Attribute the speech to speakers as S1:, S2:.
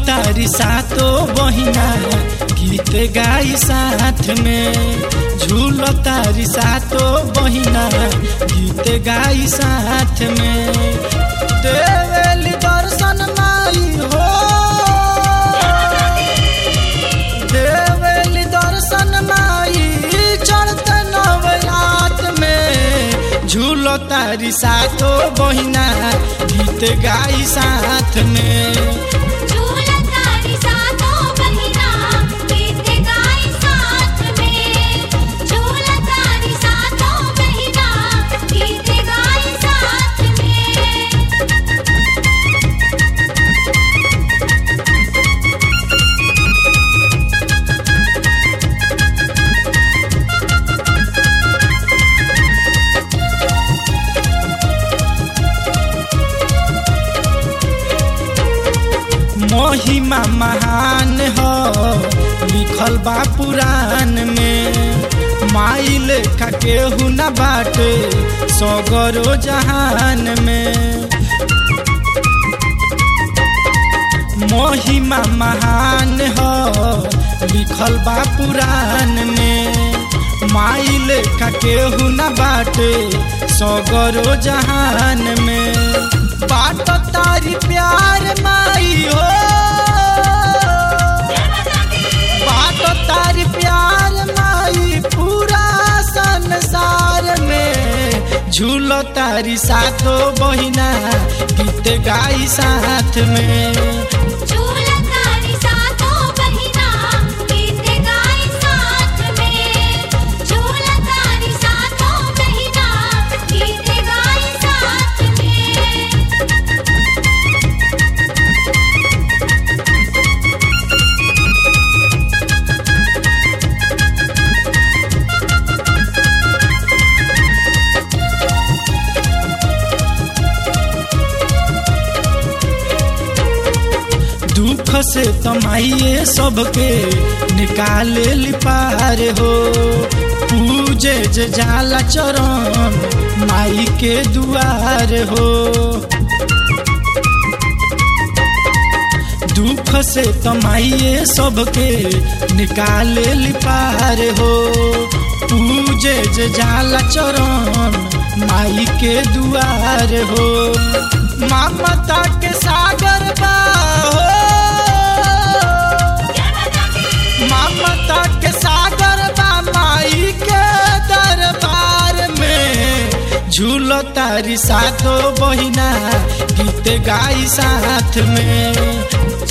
S1: तारी सातो बहिना गीत गाई साथ में झूल तारी सातो बहिना गीत गाई साथ में देवेली दर्शन माई हो देवेली दर्शन माई चढ़ते नवरात में झूलो तारी सातो बहिना गीत गाई साथ में
S2: झूला तारी सातों बहिना गीत गाई साथ में झूला तारी सातों बहिना गीत गाई साथ में
S1: महिमा महान हो लिखल बा पुराण में माई लेखा केहू न बाटे सगरो जहान में महिमा महान हो लिखल बा पुराण में माई लेखा केहू न बाटे सगरो जहान में बाट तारी प्यार माई हो बाट तारी प्यार माई पूरा संसार में झूलो तारी सातो बहिना गीत गाई साथ में
S2: झूला तारी सातों बहिना गीत गाई साथ में झूला तारी सातों बहिना गीत गाई साथ में
S1: दुख से तमाइए सबके निकाले ली पार हो पूजे जे जाला चरण माई के दुआर हो दुख से तमाइए सबके निकाले ली पार हो पूजे जे जाला चरण माई के दुआर हो ममता के सागर बा हो ममता के सागर बा माई के दरबार में झूलो तारी सातो बहिना गीत गाई साथ में